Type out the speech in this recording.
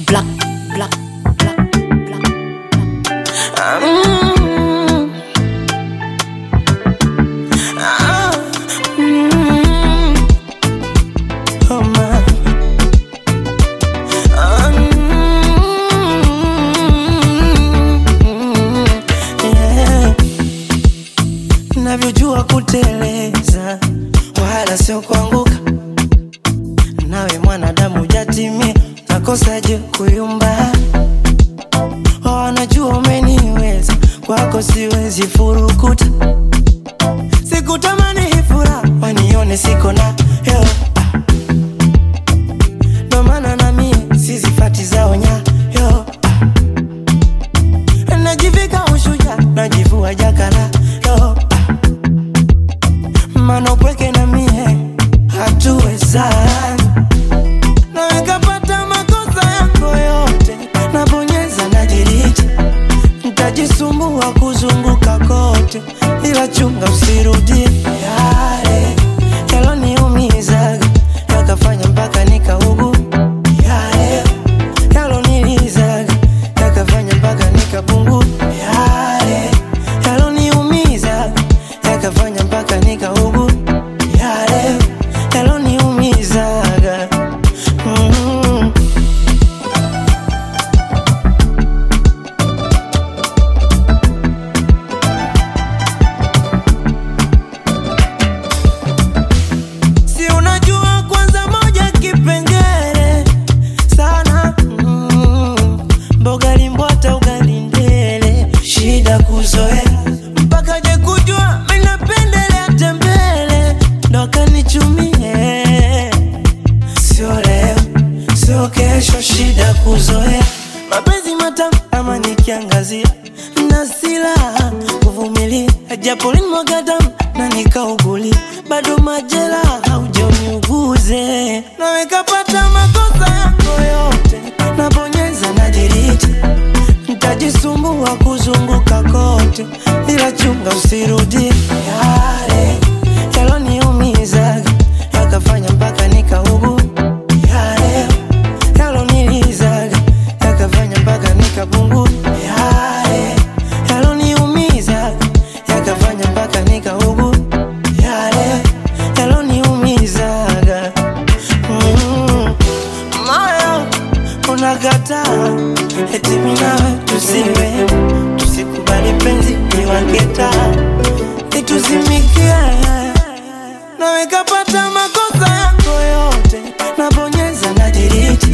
black, black, black, black. Mm. Ah, mm. Oh, my. Ah, mm. Yeah. Navyojua kuteleza wala sio kuanguka, nawe mwanadamu jatimia, nakosaje kuyumba? Wanajua umeniweza, kwako siwezi furukuta, sikutamani hii furaha wanione siko na yo ndo maana na mie sizifati zao nyayo najivika ushuja najivua jakala yo mana upweke na mie hatuwezani na nikapata makosa yako yote nabonyeza na diriti ntajisumbua kuzunguka kote ila chunga usirudie yale yaloniumizaga yakafanya mpaka nikaugu yale yalonilizaga yakafanya mpaka nikapungu yale yaloniumizaga yakafanya mpaka nikaugu yale yaloniumizaga mm. si unajua kwanza moja kipengele sana mm. mboga limbwata ugali ndele shida kuzoea mpaka je kujua minapendelea tembele ndo kanichumie sio leo sio kesho shida kuzoea mapenzi matamu ama nikiangazia na silaha kuvumilia japo limwaga damu na nikaugulia bado majela haujaniuguze nawekapata makosa yako yote nabonyeza na diriti ntajisumbua kuzunguka kote ila chunga usirudie yale yaloniumizaga yakafanya mpaka nikaugu yale yalonilizaga yakafanya mpaka nikapungu yale yaloniumizaga yakafanya mpaka nikaugu yale yaloniumizaga mm. moyo unakataa eti minawe tusiwe tusikubali penzi niwaketa ituzimikie nawekapata makosa yako yote nabonyeza na diriti